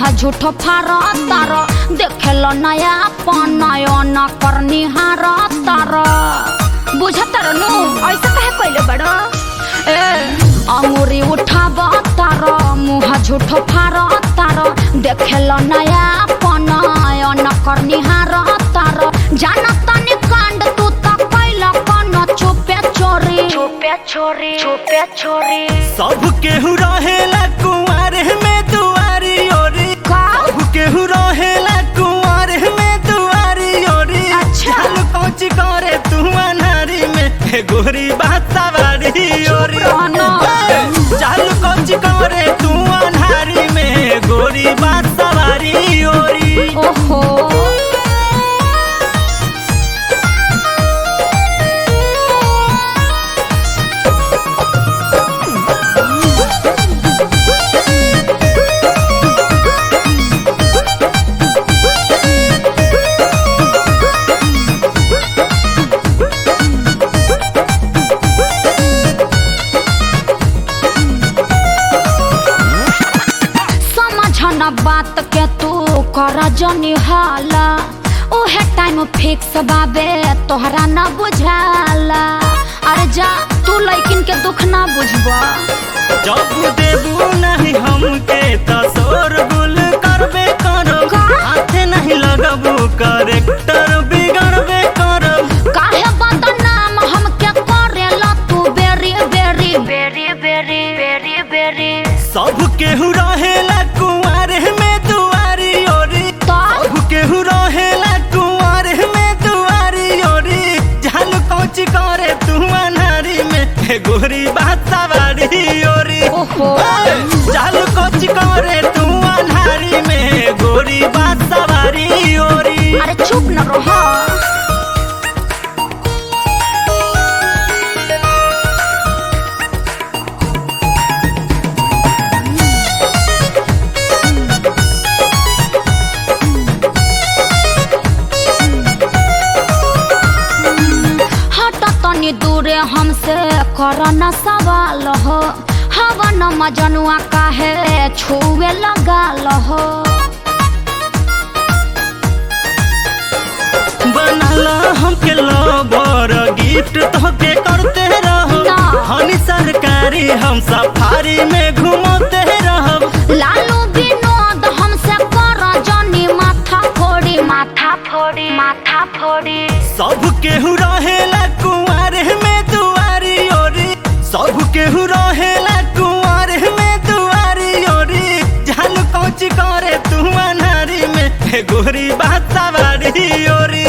झूठो फार तार देखेल नया पनयन करनी हार तार बुझतर नु ऐसा कहे कइले बड़ ए अंगुरी उठाब तार मुह झूठो फार तार देखेल नया पनयन करनी हार तार जान तनी कांड तू त कैल कन चुपे चोरी चुपे चोरी चुपे चोरी सब केहू रहेला कुंवर में दुआरी ओरी का सब केहू रहेला कुंवर में दुआरी ओरी अच्छा। चल कौच करे तू अनारी में हे गोरी बात सवारी ओरी रहना। चल कौच करे तू अनारी में गोरी बात सवारी ओरी ओहो समझ न बात के तू कर जनी हाला उहे टाइम फिक्स बाबे तोहरा न बुझाला अरे जा तू लइकिन के दुख ना बुझबा जब देबू नहीं हमके त शोर गुल करबे करब का? हाथे नहीं लगबू करेक्टर बिगड़बे करब काहे बदनाम हमके करेला तू बेरी बेरी बेरी बेरी बेरी बेरी सब केहू रहेला कुंवर में दुआरी ओरी तो सब केहू रहेला कुंवर में दुआरी ओरी जान कौच करे तू अनारी में हे गोरी बात सवारी ओरी ओहो जाल कौच करे तू अनारी में गोरी बात सवारी ओरी अरे चुप न रहो हट तनी दूरे हमसे कर न सवाल हो हवन मजनुआ काहे छुए लगाल हो बनला हमके लवर गिफ्ट तोके करते रहो ना। हनी सरकारी हम सफारी में घुमाते रहब लालू विनोद हमसे कर जनी माथा फोड़ी माथा फोड़ी माथा फोड़ी सब केहू रहेला कुंवर में दुआरी ओरी सब केहू रहेला कुंवर में दुआरी ओरी जान कौच करे तू अनारी में हे गोरी बात सवारी ओरी